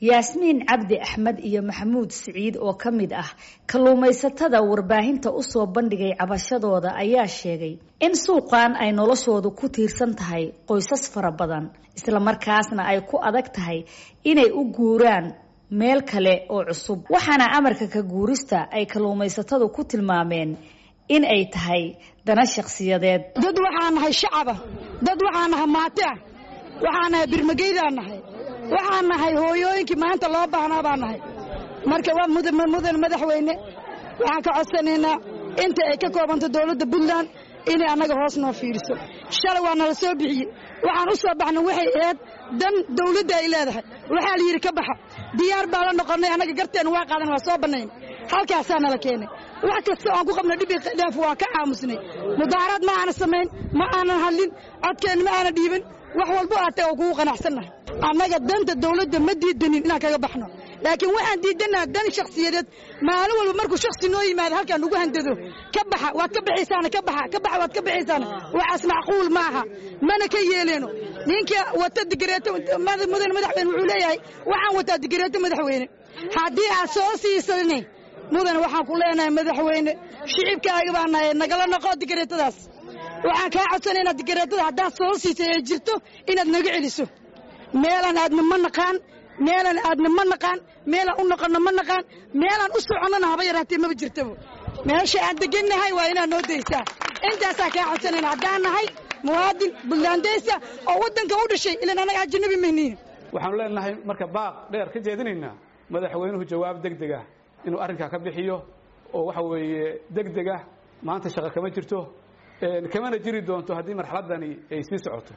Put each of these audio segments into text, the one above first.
yaasmiin cabdi axmed iyo maxamuud siciid oo ka mid ah kalluumaysatada warbaahinta usoo bandhigay cabashadooda ayaa sheegay in suuqan ay noloshoodu ku tiirsan tahay qoysas fara badan islamarkaasna ay ku adag tahay inay u guuraan meel kale oo cusub waxaana amarka ka guurista ay kalluumaysatadu ku tilmaameen in ay tahay dana shakhsiyadeed dad waxaa nahay shacaba dad waxaa nahay maati ah waxaa nahay birmageydaa nahay waxaa nahay hooyooyinkii maanta loo baahnaa baa nahay marka waa mudan madaxweyne waxaan ka codsanaynaa inta ay ka koobanta dowladda puntland inay annaga hoos noo fiiriso shalay waa nala soo bixiyey waxaan u soo baxna waxay ahayd dan dawladda ay leedahay waxaa la yidhi ka baxa diyaar baa la noqonnay annaga garteenna waa qaadan waa soo bannayn halkaasaa nala keenay wax kasta oan ku qabna dhibi dhaaf waa ka aamusnay mudaaraad ma aanan samayn ma aanan hadlin codkeenna ma aanan dhiibin wax walbo aatee oo kugu qanacsannahay annaga danta dawladda ma diidanin inaan kaga baxno laakiin waxaan diidanaha dan shakhsiyadeed maalin walba markuu shaksi noo yimaado halkaan nagu handado ka baxa waad ka baxaysaana ka baxa ka baxa waad ka baxaysaana waxaas macquul ma aha mana ka yeeleeno ninka wata digareeto mudan madaxweyne wuxuu leeyahay waxaan wataa digareeto madaxweyne haddii aad soo siisani mudan waxaan ku leenahay madaxweyne shicibkaaga baa nahay nagala noqo digareetadaas waxaan kaa codsanaynaa digareetada haddaad soo siisay ee jirto inaad naga celiso meelaan aadna ma naqaan meelaan aadna ma naqaan meelaan u noqonno ma naqaan meelaan u soconnona haba yaraatee maba jirtaba meesha aan degannahay waa inaad noo daysaa intaasaa kaa codsanayna haddaan nahay muwaadin buntlandeysa oo waddanka u dhashay ilaan annaga ajanabi mayniin waxaanu leenahay marka baaq dheer ka jeedinaynaa madaxweynuhu jawaab deg deg ah inuu arrinkaa ka bixiyo oo waxa weeye deg deg ah maanta shaqo kama jirto kamana jiri doonto haddii marxaladdani ay sii socoto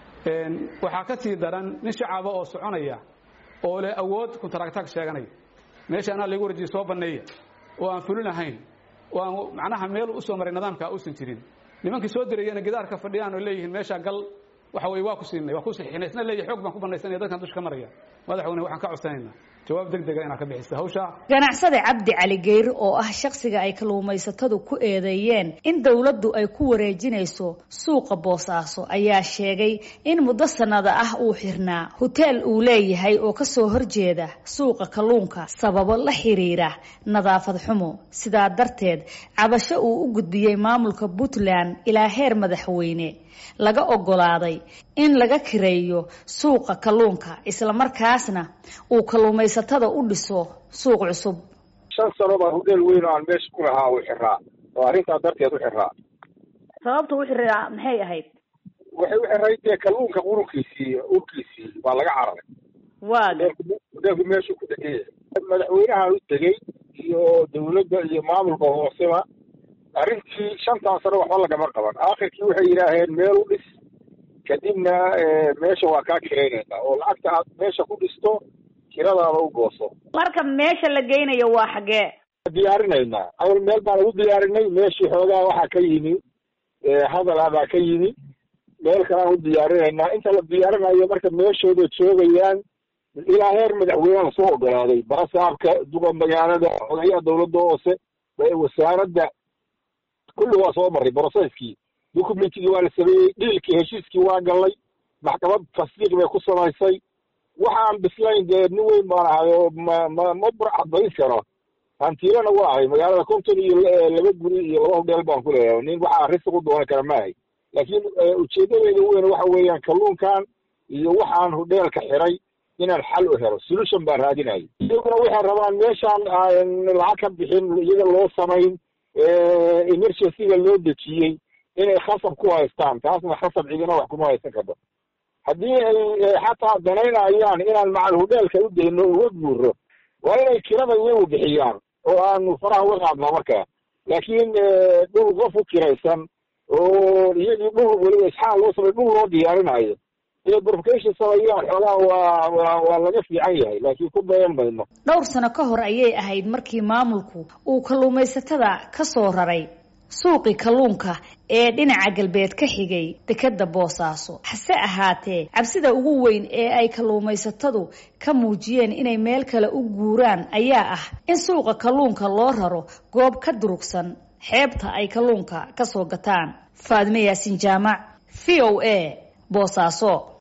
waxaa ka sii daran nin shacaba oo soconaya oo leh awood kuntaraagtaag sheeganaya meesha anaa lagu warjiye soo banneeya oo aan fulin ahayn oo aan macnaha meel u soo maray nidaamka uusan jirin nimankii soo dirayana gidaarka fadhiyaan oo leeyihiin meeshaa gal waxa weye waa ku siinay waa ku sixinay isna leeyahy xoog baan ku banaysanaya dadkan dusha ka maraya madaxweyne waxaan ka codsanaynaa jawaab deg dega inaad ka bixisa hawshaa ganacsade cabdi cali geyri oo ah shakhsiga ay kalluumaysatadu ku eedeeyeen in dowladdu ay ku wareejinayso suuqa boosaaso ayaa sheegay in muddo sannada ah uu xirnaa hoteel uu leeyahay oo kasoo horjeeda suuqa kalluunka sababo la xiriira nadaafad xumo sidaa darteed cabasho uu u gudbiyey maamulka puntland ilaa heer madaxweyne laga ogolaaday in laga kireeyo suuqa kalluunka islamarkaasna uu kalluumaysatada u dhiso suuq cusub shan sano baa hudeel weyn oo aan meesha ku lahaa uu xiraa oo arrintaa darteed u xiraa sababta u xiraa maxay ahayd waxay u xirayd dee kalluunka urunkiisii urkiisii waa laga cararay waaga hudeelku meeshuu ku dhegan yahay madaxweynaha u tegey iyo dawladda iyo maamulka hooseba arrintii shantaa sano waxba lagama qaban aakhirkii waxay yidhaaheen meel u dhis kadibna meesha waa kaa kiraynaysaa oo lacagta aad meesha ku dhisto kiradaada u gooso marka meesha la geynayo waa xaggee diyaarinaynaa awal meel baan ugu diyaarinay meeshii xoogaa waxaa ka yimi hadal ah baa ka yimi meel kalaan u diyaarinaynaa inta la diyaarinayo marka meeshooda joogayaan ilaa heer madaxweyneha lasoo ogolaaday barasaabka duqa magaalada odayaha dawladda hoose wasaaradda kulli waa soo maray broceskii documentigii waa la sameeyey dhiilkii heshiiskii waa gallay maxkamad tasdiiq bay ku samaysay waxaan bislayn dee nin weyn baan ahay oo ma ma ma burcadbayn karo hantiilana waa ahay magaalada konton iyo laba guri iyo laba hodheel baan ku leeyahay nin waxaa risiq u doonan kara maahay laakiin ujeedadeeda weyn waxa weeyaan kalluunkan iyo waxaan hodheelka xiray inaan xal u helo solution baan raadinaya iyaguna waxay rabaan meeshaan lacag ka bixin iyaga loo samayn emergencyga loo dejiyey inay khasab ku haystaan taasna khasab cidina wax kuma haysan karto haddii ay xataa danaynayaan inaan macal hodheelka u dayno uga guuro waa inay kirada iyagu bixiyaan oo aanu faraha uga qaadnaa markaa laakiin dhul qof u kiraysan oo iyagii dhul weliba isxaal loo samay dhul loo diyaarinayo inay brofcation sameeyaan xoogaa waa waa waa laga fiican yahay laakiin ku dayan mayno dhowr sano ka hor ayay ahayd markii maamulku uu kalluumaysatada ka soo raray suuqii kalluunka ee dhinaca galbeed ka xigay dekeda boosaaso hase ahaatee cabsida ugu weyn ee ay kalluumaysatadu ka muujiyeen inay meel kale u guuraan ayaa ah in suuqa kalluunka loo raro goob ka durugsan xeebta ay kalluunka kasoo gataan faadme yaasin jaamac v o a boosaaso